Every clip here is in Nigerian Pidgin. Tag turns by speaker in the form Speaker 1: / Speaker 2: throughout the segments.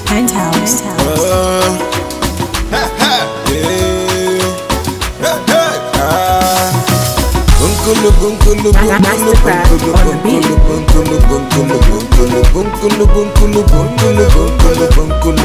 Speaker 1: Penthouse.
Speaker 2: Bunkulu bunkulu bunkulu
Speaker 1: Mastercraft
Speaker 2: bunkulu
Speaker 1: on the beat.
Speaker 2: bunkulu bunkulu bunkulu bunkulu bunkulu bunkulu bunkulu bunkulu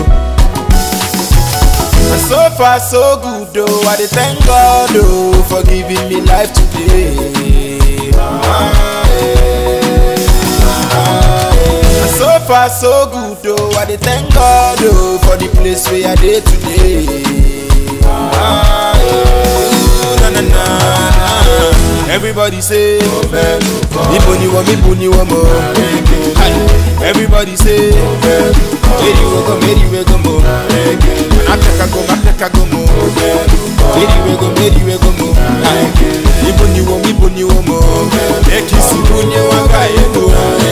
Speaker 2: And so far so good oh, I dey thank God oh for giving me life today. Ah, eh, ah, eh. And so far so good oh, I dey thank God oh for the place where I dey today. Ah, eh, na, na, na, na. Everybody say, Ibo ni wo, Ibo ni wo mo. Everybody say, Meri we go, Meri we go mo. Ateka go, Ateka go mo. Meri we go, Meri we go mo. Ibo ni wo, Ibo ni wo mo. Ekisi bunye wanga yedo.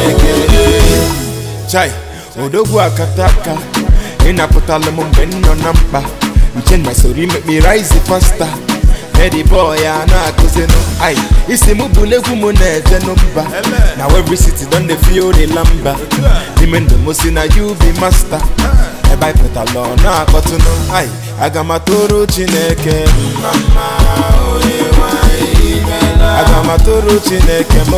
Speaker 2: Chai, odogwu akataka ịnapụtala m mgbe m nọ na mkpa nche na sori make me rise faster Eddie boy a na-akụzinụ ai isi m bụla egwu m na-ejenụ mba na every city don dey feel the lamba n'ime ndụ m si na you be master ebe anyị pụtala ọ na-akpọtụnụ ai aga m atụrụ chineke mma mma onye nwanyị imela aga m atụrụ chineke m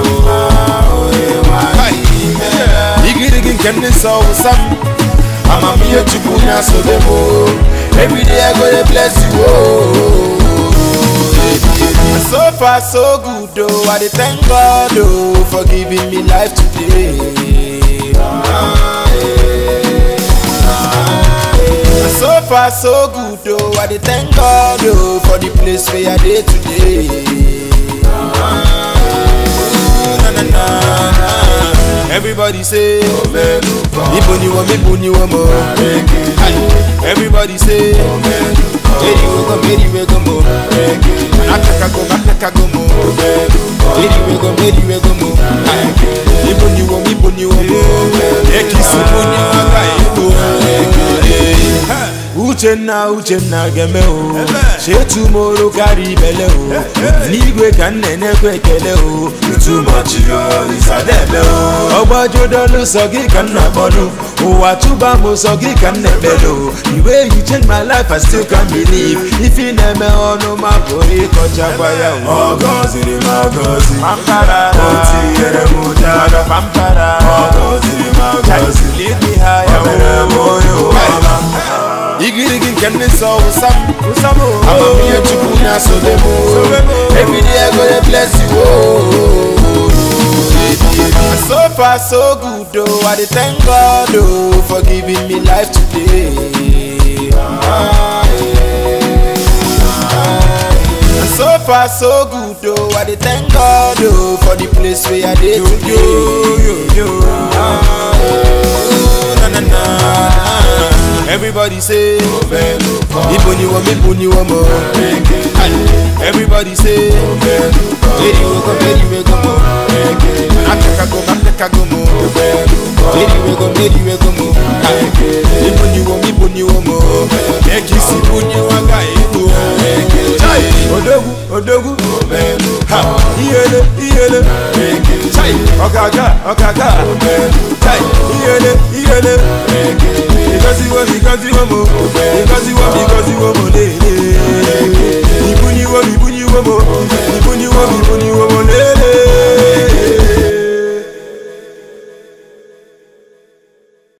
Speaker 2: igirigi nke ndị nsọ wụsa m amamihe chukwu na-asobe m everyday I go dey bless you oh. And so far so good oh, I dey thank God oh for giving me life today. Ah, eh, ah, eh. And so far so good oh, I dey thank God oh for the place where I dey today. Ah, na, na, na, na. Everybody say, Ibo ni wo, Ibo ni wo mo. Everybody say, Meri we go, Meri we go mo. Ateka go, Ateka go mo. Meri we go, Meri we go mo. Ibo ni wo, Ibo ni wo mo. Ekisi bunye wanga ego. Uchenna Uchenna geme o Shetu moro kari bele o N'igwe ka nne na-ekwe ekele o Too much yo isadebe o Ọgbajudolu sọ gị ka nna kpọdụ Ụwa chụba m sọ gị ka nna ekpele o The way you change my life I still can't believe Ife na-eme ọnụ ma pụrụ ịkọchakwa ya o
Speaker 3: Ọ gọziri m agọzi
Speaker 2: Pampara
Speaker 3: O tinyere m ụjara
Speaker 2: Pampara
Speaker 3: Ọ gọziri m agọzi
Speaker 2: Lead me higher
Speaker 3: O mere m onye ụwa
Speaker 2: igirigi nke ndị nsọ wụsa m amamihe chukwu na-asobe m everyday I go dey bless you oh. And so far so good oh, I dey thank God oh for giving me life today. Ah, eh, ah, eh. And so far so good oh, I dey thank God oh for the place where I dey today. Ah, eh, na, na, na, na. Everybody say, Ibo ni wo, Ibo ni wo mo. Everybody say, Meri we go, Meri we go mo. Ateka go, Ateka go mo. Meri we go, Meri we go mo. Ibo ni wo, Ibo ni wo mo. Ekisi bunye wanga ego. Chai, odogwu, odogwu. Ha, iyele, iyele. Chai, ọ̀gàgà, ọ̀gàgà. Chai, iyele, iyele. Because you want, because you want more. Because you want, because you want more. Ibu ni wo, ibu ni wo mo.